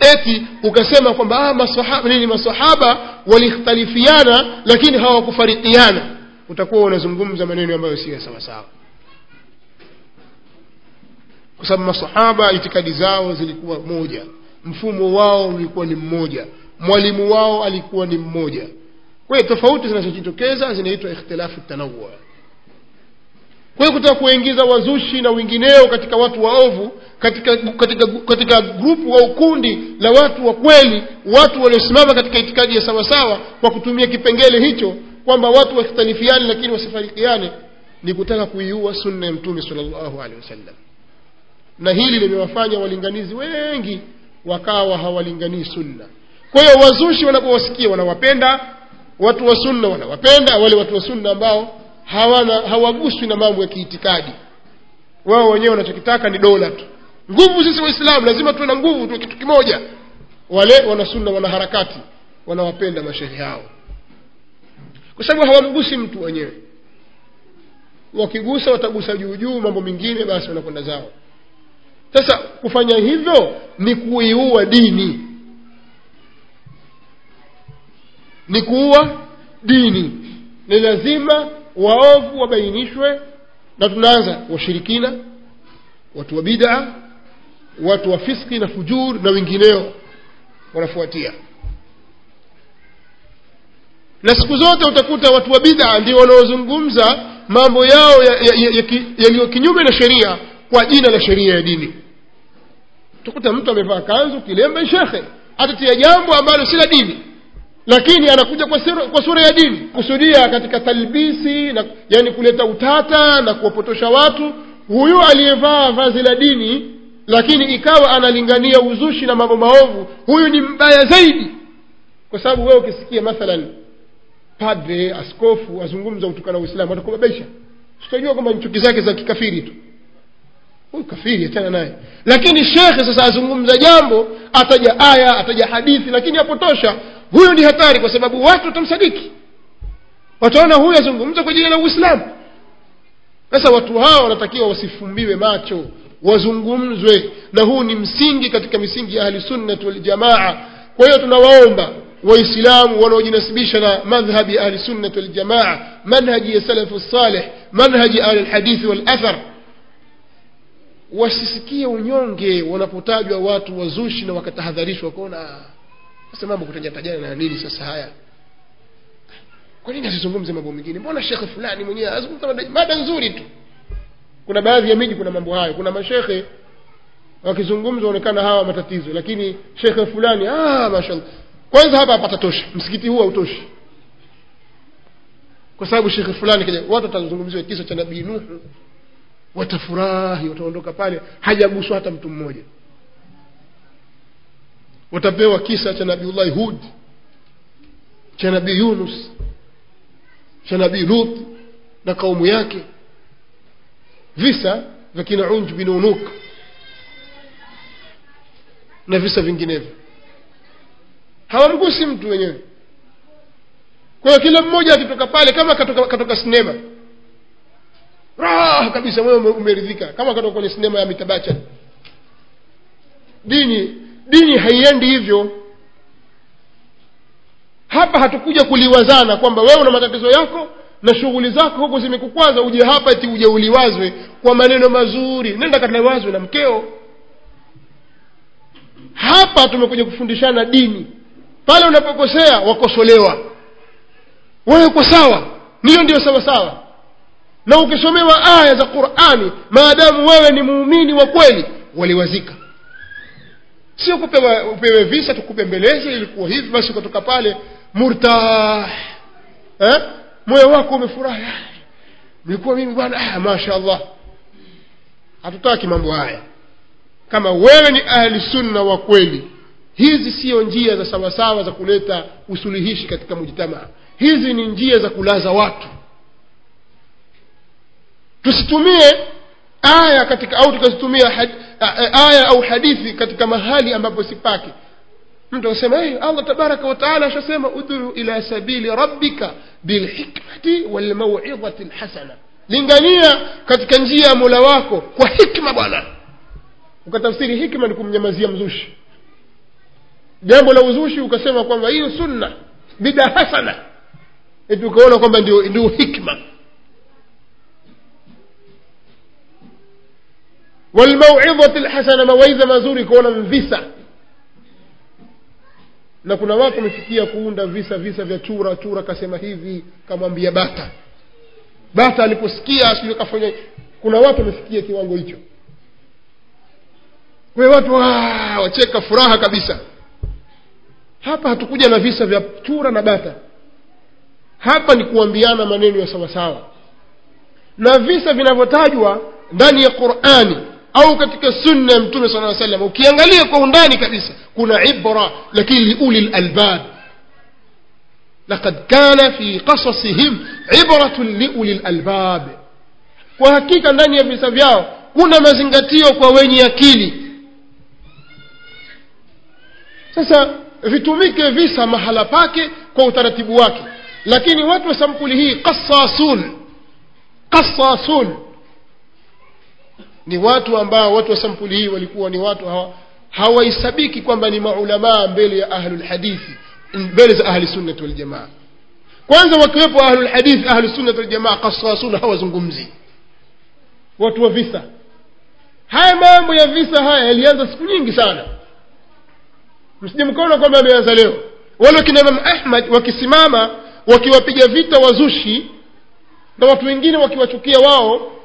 eti ukasema kwamba ah, masahaba nini masahaba walikhtalifiana lakini hawakufarikiana utakuwa unazungumza maneno ambayo siyo sawa sawa kwa sababu masahaba itikadi zao zilikuwa moja mfumo wao ulikuwa ni mmoja mwalimu wao alikuwa ni mmoja kwa hiyo tofauti zinazojitokeza zinaitwa ikhtilafu tanawwu kwa hiyo kutaka kuingiza wazushi na wengineo katika watu waovu katika katika katika grupu au kundi la watu wa kweli watu waliosimama katika itikadi ya sawasawa kwa kutumia kipengele hicho kwamba watu wakhtalifiane lakini wasifarikiane ni kutaka kuiua sunna ya mtume sallallahu alaihi wasallam na hili limewafanya walinganizi wengi wakawa hawalinganii sunna kwa hiyo wazushi wanapowasikia wanawapenda watu wa sunna wanawapenda wale watu wa sunna ambao hawana hawaguswi na mambo ya kiitikadi wao wenyewe wanachokitaka ni dola tu nguvu sisi waislamu lazima tuwe na nguvu tuwe kitu kimoja wale wanasunna wanaharakati wanawapenda mashehe hao kwa sababu hawamgusi mtu wenyewe wakigusa watagusa juu juu mambo mengine basi wanakwenda zao sasa kufanya hivyo ni kuiua dini ni kuua dini ni lazima waovu wabainishwe na tunaanza washirikina watu wa bid'a watu wa fiski na fujur na wengineo wanafuatia na siku zote utakuta watu wa bid'a ndio wanaozungumza mambo yao yaliyo ya, ya, ya, ya kinyume na sheria kwa jina la sheria ya dini utakuta mtu amevaa kanzu kilemba shekhe atatia jambo ambalo si la dini lakini anakuja kwa sura, kwa sura ya dini kusudia katika talbisi na yani kuleta utata na kuwapotosha watu huyu aliyevaa vazi la dini lakini ikawa analingania uzushi na mambo maovu huyu ni mbaya zaidi kwa sababu wewe ukisikia mathalan padre askofu azungumza utukana uislamu atakubabaisha tutajua kwamba chuki zake za kikafiri tu huyu kafiri achana naye lakini shekhe sasa azungumza jambo ataja aya ataja hadithi lakini apotosha huyu ni hatari kwa sababu watu watamsadiki wataona huyu azungumza kwa jina la uislamu sasa watu hawa wanatakiwa wasifumbiwe macho wazungumzwe na huu ni msingi katika misingi ya ahli sunnati waljamaa kwa hiyo tunawaomba waislamu wanaojinasibisha na madhhabi ya ahli sunnati waljamaa manhaji ya salafu salih manhaji ahli lhadithi walathar wasisikie unyonge wanapotajwa watu wazushi na wakatahadharishwa kuona sasa mambo kutajatajana na nini sasa haya kwa nini asizungumze mambo mengine mbona shekhe fulani mwenyewe azungumza mada nzuri tu kuna baadhi ya miji kuna mambo hayo kuna mashekhe wakizungumza onekana hawa matatizo lakini shekhe fulani ah mashallah kwanza hapa hapatatosha msikiti huu hautoshi kwa sababu shekhe fulani kaja watu watazungumziwa kisa cha nabii nuhu watafurahi wataondoka pale hajaguswa hata mtu mmoja watapewa kisa cha nabiullahi hud cha nabii yunus cha nabii lut na kaumu yake visa vya kina unj bin unuk na visa vinginevyo hawamgusi mtu wenyewe kwa hiyo kila mmoja akitoka pale kama katoka, katoka sinema raha kabisa moyo umeridhika kama katoka kwenye sinema ya mitabacha dini dini haiendi hivyo hapa hatukuja kuliwazana kwamba wewe una matatizo yako na shughuli zako huko zimekukwaza uje hapa eti uje uliwazwe kwa maneno mazuri nenda kaliwazwe na mkeo hapa tumekuja kufundishana dini pale unapokosea wakosolewa wewe uko sawa ndiyo ndio sawa sawa na ukisomewa aya za qurani maadamu wewe ni muumini wa kweli waliwazika sio kupewa upewe visa tukubembeleze ilikuwa hivi basi ukatoka pale murtah eh? moyo wako umefurahi nilikuwa mimi bwana ah, masha allah hatutaki mambo haya kama wewe ni ahli sunna wa kweli hizi siyo njia za sawasawa za kuleta usuluhishi katika mujtamaa hizi ni njia za kulaza watu tusitumie aya katika au tukazitumia had, aya au hadithi katika mahali ambapo sipake mtu anasema hey, allah tabaraka wataala ashasema udhuru ila sabili rabbika bilhikmati walmauidhati lhasana lingania katika njia ya mola wako kwa hikma bwana ukatafsiri hikma ni kumnyamazia mzushi jambo la uzushi ukasema kwamba hiyo sunna bida hasana eti ukaona kwamba ndio ndio hikma walmauidhati lhasana mawaidha mazuri kuona visa na kuna watu wamefikia kuunda visa visa vya chura chura kasema hivi kamwambia bata bata aliposikia sijui kafanya kuna watu wamefikia kiwango hicho kwa hiyo watu "Waa", wacheka furaha kabisa hapa hatukuja na visa vya chura na bata hapa ni kuambiana maneno ya sawasawa na visa vinavyotajwa ndani ya qurani au katika sunna ya mtume sala salam ukiangalia kwa undani kabisa kuna ibra lakini liuli lalbab لقد كان في قصصهم عبرة لأولي الألباب kwa hakika ndani ya visa vyao kuna mazingatio kwa wenye akili sasa vitumike visa mahala pake kwa utaratibu wake lakini watu wa sampuli hii qasasun qasasun ni watu ambao watu wa sampuli hii walikuwa ni watu hawa hawahesabiki kwamba ni maulamaa mbele ya ahlulhadithi mbele za ahli sunnati waljamaa kwanza wakiwepo ahlulhadithi ahlusunnati waljamaa qasasun hawazungumzi watu wa visa haya mambo ya visa haya yalianza siku nyingi sana msije mkaona kwamba ameanza leo wale wakina imam ahmad wakisimama wakiwapiga vita wazushi na watu wengine wakiwachukia wao